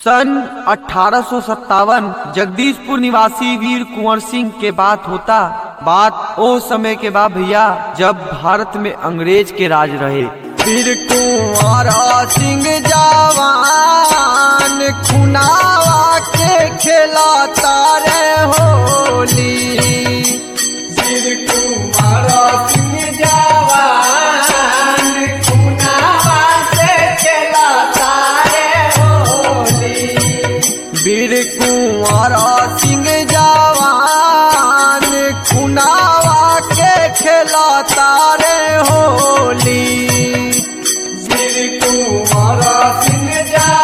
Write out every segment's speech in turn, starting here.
सन अठारह जगदीशपुर निवासी वीर कुंवर सिंह के बात होता बात ओ समय के बा भैया जब भारत में अंग्रेज के राज रहे वीर कुंवर सिंह जवान खुनावा के खेलाता रे होली वीर कुंवर सिंह जवान खुनावा से खेलाता रे होली वीर कुंवर सिंह जवान खुनावा के खेलाता रे होली वीर कुंवर सिंह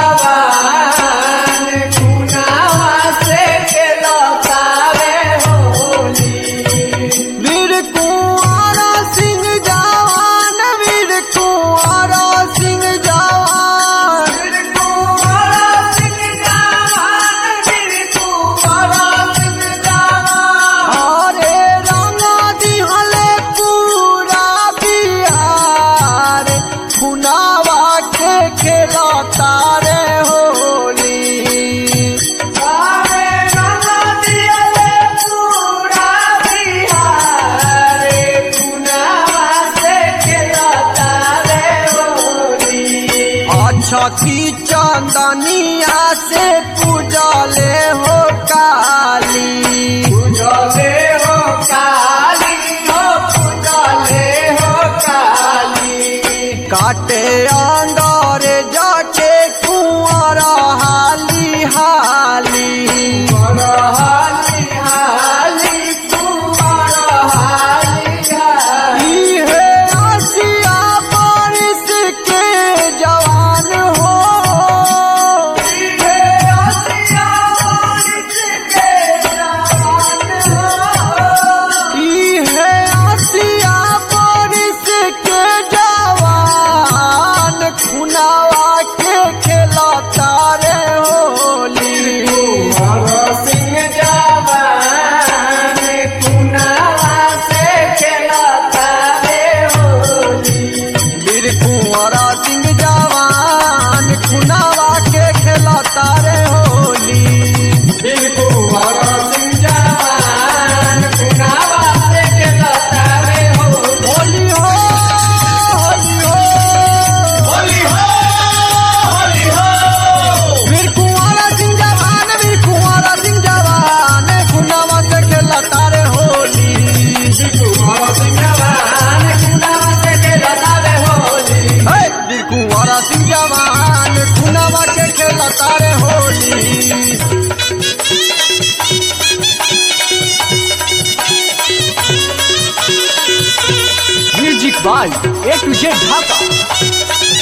जवान खुनावा से खेलाता रे होली वीर कुंवर सिंह जवान वीर कुंवर सिंह जवान वीर कुंवर सिंह जवान वीर कुंवर सिंह जवान हरे रंगा दिहले पूरा बिहार खुनावा के खेलाता रे होली सारे रंगा दियले पूरा बिहार खुनावा से खेलाता रे होली अच्छा की चांदनिया से पूजा ले हो काली पूजले हो काली हो पूजले हो काली काटे अंदर जाके कुआरा हाली हाली मन हाली हाली कुमार हाली हाली इहे आसिया बारिश के जवान हो हे आसिया बारिश के जवान हो इहे आसिया बारिश के जवान खुनावा के खेलाता रे होली कुंवर सिंह जवान कुनावा से खेलाता रे होली वीर कुंवरा सिंह जवान खुनावा के खेलाता रे होली वीर कुंवर सिंह जवान कुनावा से खेलाता रे होली होली हो होली हो होली हो होली हो वीर कुंवरा सिंह जवान वीर कुंवरा सिंह जवान खुनावा से खेलाता रे होली कुंवर सिंह जवान कुनावा से खेलाता रे होली हे! वीर कुंवरा सिंह जवान खुनावा के खेलाता रे Holi music by A to Z Dhaka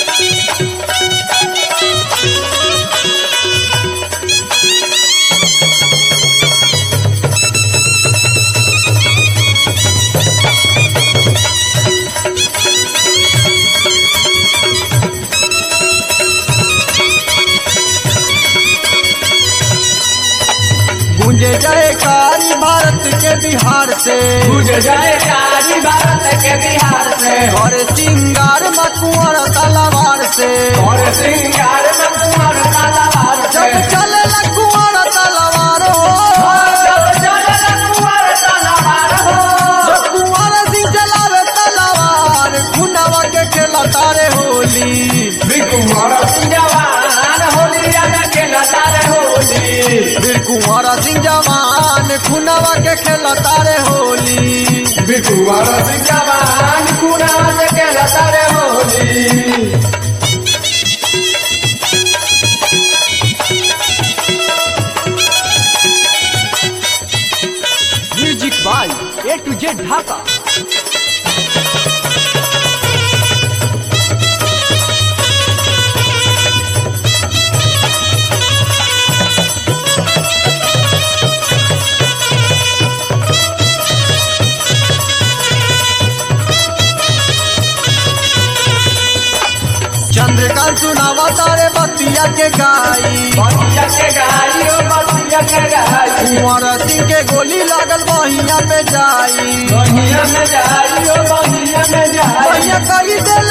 गूंजे जयकारी भारत के बिहार से तुझे जयकारी भारत के बिहार से और सिंगार मकुआर तलवार से और सिंगार में कुंवर तलवार से जब चले लकुआर तलवार हो जब चले कुंवर तलवार हो जब कुआर सिंह चलावे तलवार खुनावा के खेला तारे होली भी कुंवर सिंह जवान होली राजा के लतारे होली वीर कुंवरा सिंह जवान खुनावा के खेला तारे होली भी कुंवर सिंह जवान कुनावा के लतारे Holi music by A to Z Dhaka Chandrakant सुनावा तारे बतिया के गाई बतिया के गाई ओ बतिया के गाई कुंवर सिंह के गोली लागल बहिया पे जाई बहिया में जाई ओ बहिया में जाई बहिया कही दिल